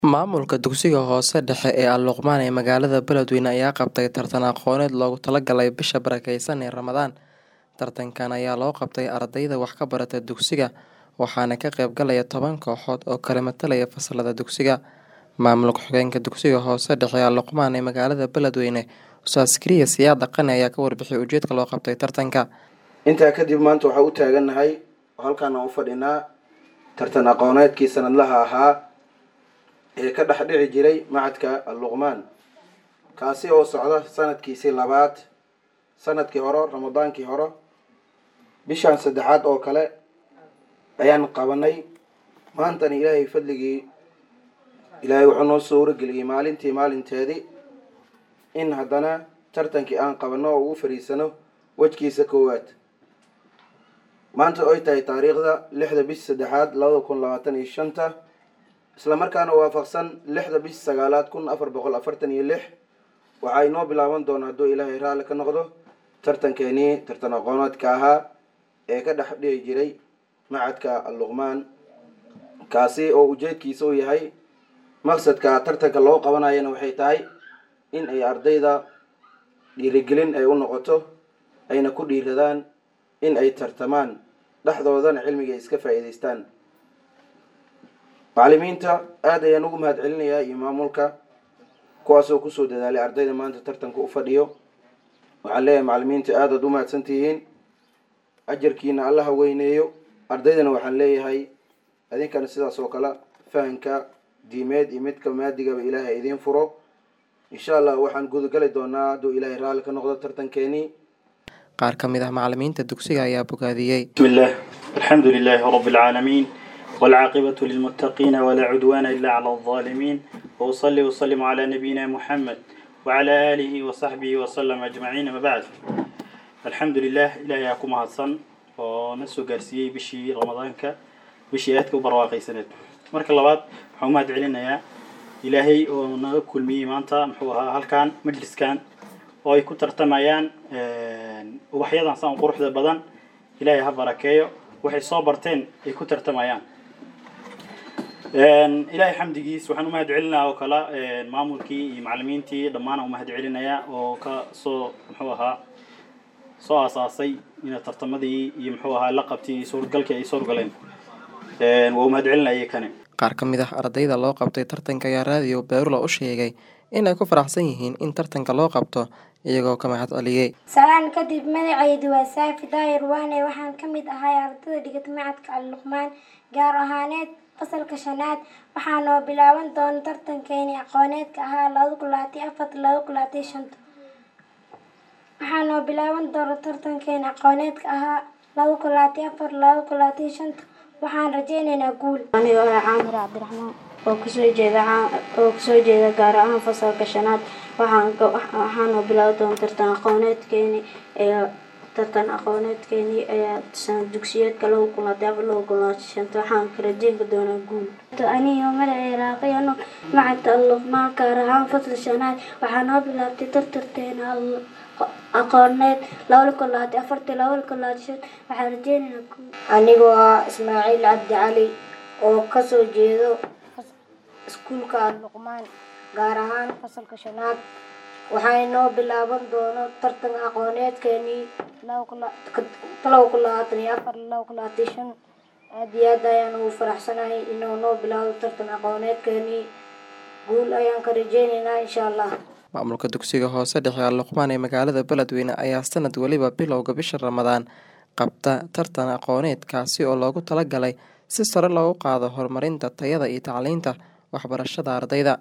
Maamulka dugsiga hoose dhexe ee Al-Luqmaan ee magaalada Beledweyne ayaa qabtay tartan aqooneed loogu talagalay bisha barakeysan ee Ramadaan. Tartankan ayaa loo qabtay ardayda wax ka barata dugsiga, waxaana ka qayb galaya toban kooxood oo kala matalaya fasalada dugsiga. Maamulka xogeenka dugsiga hoose dhexe ee Al-Luqmaan ee magaalada Beledweyne, Ustaas Kariye Siyaad Dhaqane ayaa ka warbixiyay ujeedka loo qabtay tartanka. intaa kadib maanta waxaa u taagannahay oo halkaan aan u fadhinaa tartan aqooneedkii sanadlaha ahaa ee ka dhex dhici jiray macadka al-luqmaan kaasi oo socda sanadkiisii labaad sanadkii hore ramadaankii hore bishaan saddexaad oo kale ayaan qabanay maantana ilaahay fadligii ilaahay wuxuu noo soo warageliyey maalintii maalinteedii in haddana tartankii aan qabanno oo ugu fariisano wejkiisa koowaad maanta oy tahay taariikhda lixda bish saddexaad labada kun labaatan iyo shanta isla markaana waafaqsan lixda bish sagaalaad kun afar boqol afartan iyo lix waxaa inoo bilaaban doona hadduu ilaahay raalli ka noqdo tartankeenii tartan aqooneedka ahaa ee ka dhex dhici jiray macadka al-luqmaan kaasi oo ujeedkiisa u yahay maqsadka tartanka loo qabanayana waxay tahay in ay ardayda dhiirigelin ay u noqoto ayna ku dhiiradaan in ay tartamaan dhexdoodana cilmiga iska faa'iidaystaan macallimiinta aada ayaan ugu mahad celinayaa iyo maamulka kuwaasoo kusoo dadaalay ardayda maanta tartanka u fadhiyo waxaan leeyahay macallimiinta aadaad u mahadsan tihiin ajarkiina allaha weyneeyo ardaydana waxaan leeyahay idinkana sidaas oo kale fahanka diimeed iyo midka maadigaba ilaahay idiin furo insha allah waxaan gudagali doonaa hadduu ilaahay raalli ka noqdo tartankeenii Qaar ka mid ah macallimiinta dugsiga ayaa bogaadiyey. بسم الله الحمد لله رب العالمين والعاقبة للمتقين ولا عدوان إلا على الظالمين وأصلي وسلم على نبينا محمد وعلى آله وصحبه وسلم أجمعين ما بعد الحمد لله إلهي أكم هاتسن ونسو قارسيي بشي رمضانك بشي آتك وبرواقي سنة مرك اللبات حومات علينا يا إلهي ونقول مي مانتا محوها هل كان مجلس كان oo ay ku tartamayaan ubaxyadan saan quruxda badan ilaahay ha barakeeyo waxay soo barteen ay ku tartamayaan ilaahay xamdigiis waxaan umahad celinayaa oo kale maamulkii iyo macallimiintii dhammaan umahad celinayaa oo ka soo muxuu ahaa soo aasaasay in tartamadii iyo muxuu ahaa la qabtay iyo suurgalkii ay suurgaleen waa umahad celinayay kane Qaar ka mid ah ardayda loo qabtay tartanka ayaa raadiyo Beerulo u sheegay in ay ku faraxsan yihiin in tartanka loo qabto iyagoo ka mahad celiyey. salaan kadib magacaydu waa saafi daahir waane waxaan ka mid ahay ardayda dhigata macadka al-luqmaan gaar ahaaneed fasalka shanaad waxaa noo bilaaban doona tartankeeni aqooneedka ahaa laba kulaatay afar laba kulaatay shanta waxaa noo bilaaban doona tartankeeni aqooneedka ahaa laba kulaatay afar laba kulaatay shanta waxaan rajaynaynaa guul anigoo ah caamir cabdiraxmaan oo kasoo jeeda oo kasoo jeeda gaar ahaan fasalka shanaad waxaan waxaanoo bilaabi doona tartan aqooneedkeeni ee tartan aqooneedkeeni ayaa sanad dugsiyeedka lagu kulaatay afar lagu kulaatay shanta waxaan ka rajeynka doonaa guul anigoo magacay raaqiyano macadka al-luqmaan gaar ahaan fasal shanaad waxaa noo bilaabtay tartarteena aqooneed laba kulaatay afartii laba kulaatay shan waxaan rajeynaynaa guul anigoo ah ismaaciil cabdi cali oo kasoo jeedo iskuulka al-luqmaan gaar ahaan fasalka shanaad waxay noo bilaaban doono tartan aqooneedkeenii laba kulaatan iyo afar laba kulaatan shan aada iyo aad ayaan ugu faraxsanahay inuu noo bilaabo tartan aqooneedkeenii guul ayaan ka rajeynaynaa insha allah Maamulka dugsiga hoose dhexe Al-Luqmaan ee magaalada Beledweyne ayaa sanad waliba bilowga bisha Ramadaan qabta tartan aqooneed kaasi oo loogu talagalay si sare loogu qaado horumarinta tayada iyo tacliinta waxbarashada ardayda.